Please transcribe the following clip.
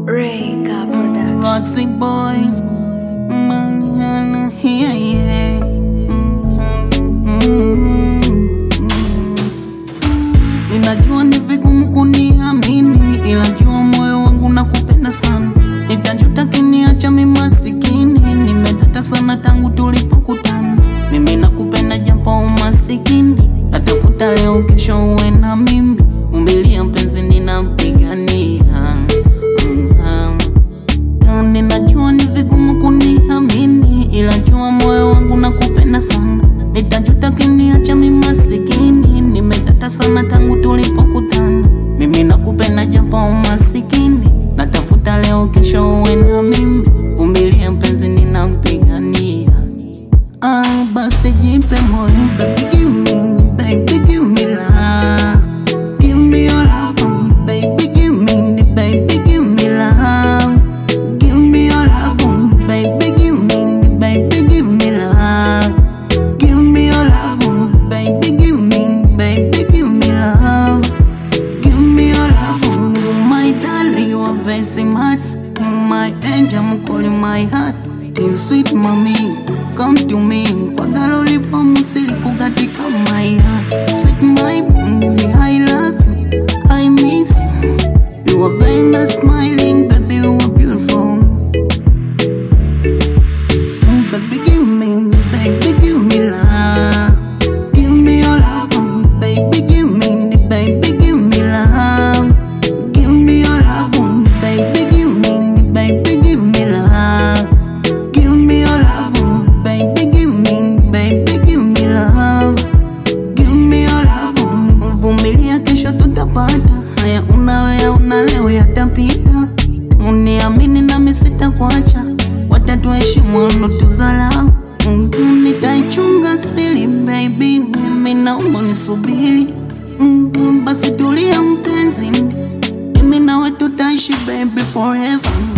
Reka Production. Roxy boy. Mm, yeah, yeah. Mm, Ninajua ni vigumu kuniamini, ila jua moyo wangu nakupenda sana. Nitajuta kiniacha mimi masikini, nimedata sana tangu tulipokutana. Mimi nakupenda japo umasikini, natafuta leo kesho uwe na mimi. Umilia mpenzi, ninampigania mm, mm. Ninajua ni vigumu kuniamini, ila jua moyo wangu nakupenda sana. Nitajuta kiniacha mimi masikini, nimetata sana tangu tulipokutana. Mimi nakupenda japo umasikini, natafuta leo kesho uwe na mimi. Umilia mpenzi, ninampigania. Ah, basi jipe moyo, baby give me, baby give me love. Give me your love, baby give me, baby give me love. Give me your love, baby give me, baby give me love. Give me your love, baby give me, baby give me love. Give me your love, my darling, you are very smart. My angel, I'm calling my heart. In sweet mommy, come to me. Kwa galo lipo musili kugatika my heart. Sweet my baby, I love you. I miss you. You are very nice, smiling, baby, you are beautiful. Mm, Baby, give me, baby, give me love. Give me your love, mm, baby, give me, baby, give me love. Give me your love, mm, baby, give me, baby, give me love. Give me your love, mm, baby, give me, baby, give me love. Give me your love, mm, vumilia, kesho tutapata. Haya unawea una leo yatapita. Uniamini nami sitakuacha, watatuheshimu wanotuzalau. Mm, Nitaichunga siri baby, mimi naomba nisubiri. Mm, Basi tulia mpenzi, mimi nawe tutaishi baby forever.